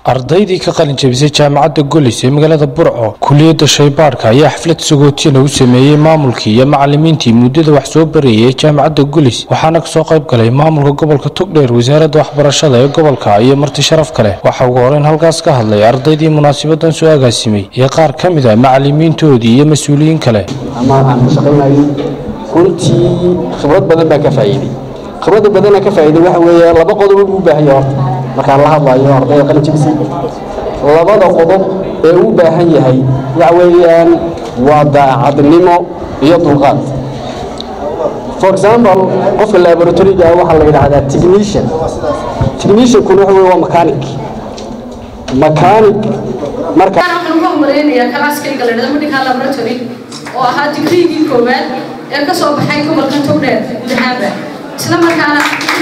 ardaydii ka qalin jabisay jaamacadda golis ee magaalada burco kuliyadda shaybaadhka ayaa xaflad sagootina u sameeyey maamulkii iyo macalimiintii muddada wax soo barayay ee jaamacadda golis waxaana kasoo qayb galay maamulka gobolka togdheer wasaaradda waxbarashada ee gobolka iyo marti sharaf kale waxaa ugu horeyn halkaas ka hadlay ardaydii munaasabadan soo agaasimay iyo qaar ka mid a macalimiintoodii iyo mas-uuliyiin kale ama aan ku shaqaynayay runtii khibrad badan baa ka faa'iiday khibradda badana ka faa'iiday waxa weeye laba qodob uu u baahan yahay horta markaan la hadlayo ardayda qalin jabisay labada qodob ee uu baahan yahay waxa weeyaan waa daacadnimo iyo dulqaad for example qofka laboratoryga waxaa la yidhaahdaa technician techniciankuna waxa weye waa mechanic mechanic marka waxaan uga homareynayaa kalaaskayga la dhahdo medical laboratory oo ahaa digriigii koowaad ee ka soo baxay gobolka togdheer guud ahaanba isla markaana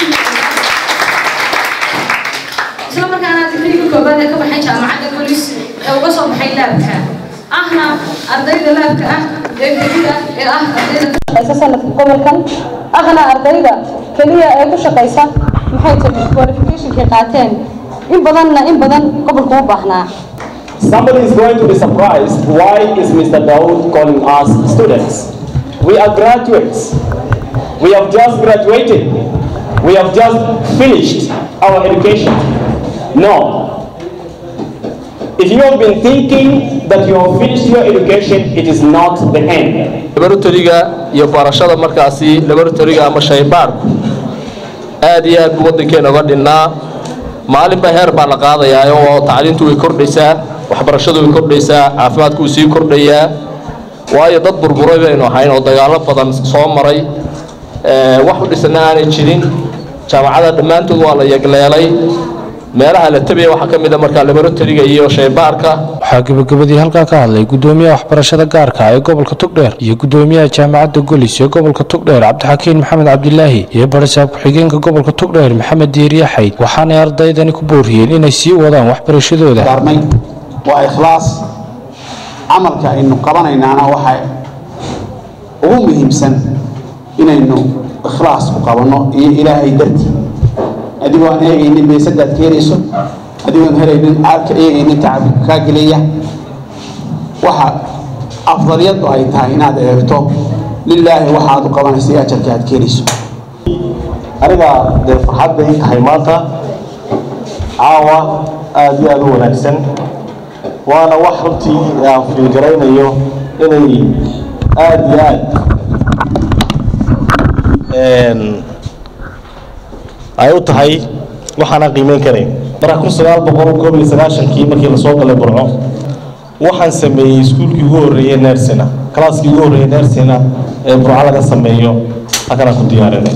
isla markaana digriigii koowaad ee ka baxay jaamacadda bolis ee uga soo baxay laabka ahna ardayda laabka ah ee kelida ee ah ardayda sanadka gobolkan ahna ardayda keliya ee ku shaqaysa maxay tahay qualificationkay qaateen in badanna in badan gobolku u baahnaa Somebody is going to be surprised. Why is Mr. Daoud calling us students? We are graduates. We have just graduated. We have just finished our education. No. If you have been thinking that you have finished your education, it is not the end. laboratoryga iyo barashada markaasi laboratoryga ama shaybaadhku aad iyo aad buu waddankeena uga dhinnaa maalinba heer baa la qaadayaa oo tacliintu way kordhaysaa waxbarashadu way kordhaysaa caafimaadku wuu sii kordhayaa waayo dad burburay baynu ahayn oo dagaallo badan soo maray wax u dhisana aanay jirin jaamacada dhammaantood waa la yegleelay meelaha la tabaya waxaa ka mid a markaa laboratoryga iyo shaybaarka waxaa gebagabadii halkaa ka hadlay gudoomiyaha waxbarashada gaarka ee gobolka togdheer iyo gudoomiyaha jaamacadda golis ee gobolka togdheer cabdixakiin maxamed cabdilaahi iyo barisaab ku-xigeenka gobolka togdheer maxamed diiriye xayd waxaanay ardaydani ku booriyeen inay sii wadaan waxbarashadooda darnay waa ikhlaas camalka aynu qabanaynaana waxa ugu muhiimsan inaynu ikhlaas ku qabanno iyo ilaahay dartii adigoo aan eegaynin beesadaad ka helayso adigoon helaynin aadka eegaynin tacabka kaa gelaya waxa afdaliyadu ay tahay inaad eegto lilaahi waxaad u qabanaysa iyo ajarka aad ka helayso aniga dee farxad bay tahay maanta caawa aada iyo aada u wanaagsan waana wax runtii aan fiilgaraynayo inay aada iyo aad ay u tahay waxaanaan qiimeyn karayn marka kun sagaal boqol koob iyo sagaashankii markii lasoo galay burco waxaan sameeyey iskuulkii ugu horreeyey nersina kalaaskii ugu horreeyey nersina ee burco laga sameeyo halkanaan ku diyaarinay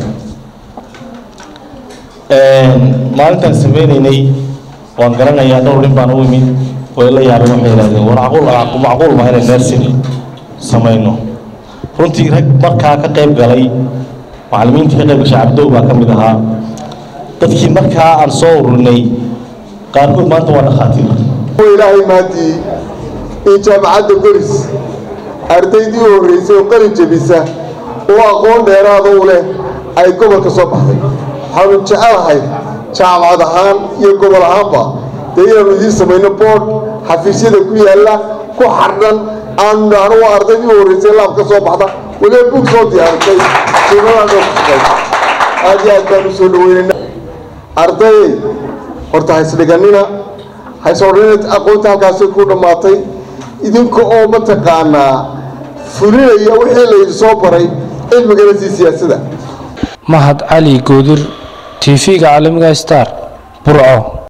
maalintaan sameynaynay waan garanayaa dhowr nin baan u imid way la yaabeen waxay yidhahdeen war macquul macquul ma inay nersin samayno runtii rag markaa ka qayb galay macallimiintii ka qayb gashay cabdow baa ka mid ahaa dadkii markaa aan soo ururinay qaarkood maanta waa dhakhaatiir ilaahay maantii in jaamacadda golis ardaydii u horreysay oo qalin jabisa oo aqoon dheeraada u leh ay gobolka soo baxday waxaanu jecelahay jaamacad ahaan iyo gobol ahaanba dee inaanu idiin samayno boodh xafiisyada ku yaalla ku xardhan aanu nidhaahno waa ardaydii u horreysay laab ka soo baxda weliba bug soo diyaarisay suunadan oo ku shaqaysa aad iyo aad baanu soo dhaweynayna ardayey horta haysdhiganina haysodhanina aqoonta halkaasi ku dhammaatay idinka oo mataqaanaa fulinaya wixii laydi soo baray cilmigana sii siyaasada mahad cali goodir tv-ga caalamiga star burco